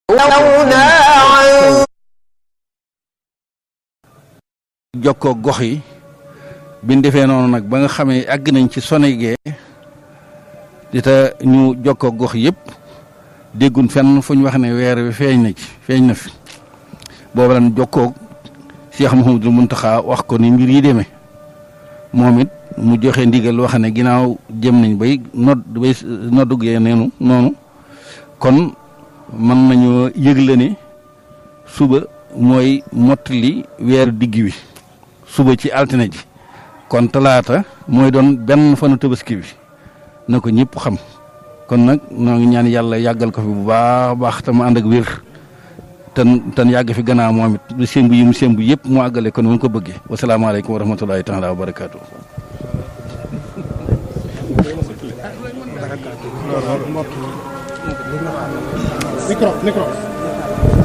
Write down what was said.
jokkoo gox yi biñ defee noonu nag ba nga xamee àgg nañ ci Sonégee di ta ñu jokkoo gox yëpp déggun fenn fu ñu wax ne weer wi feeñ na ci feeñ na fi boobu lan jokkoo Cheikh Mouhamadul Mountakha wax ko ni mbir yi demee moom it mu joxe ndigal wax ne ginnaaw jëm nañ bay nodd bay noddugee neenu noonu kon mën nañoo yëgle ne suba mooy mottali weeru digg wi suba ci altine ji kon talaata mooy doon benn fanu tabaski bi na ko ñëpp xam kon nag noo ngi ñaan yàlla yàggal ko fi bu baax baax te mu ànd ak wér ten ten yàgg fi gannaaw moom it lu sémbu yi mu sémbu yëpp mu àggale kon mu ko bëggee wasalaamaaleykum wa rahmatulahi taala wa barakaatu. micro micro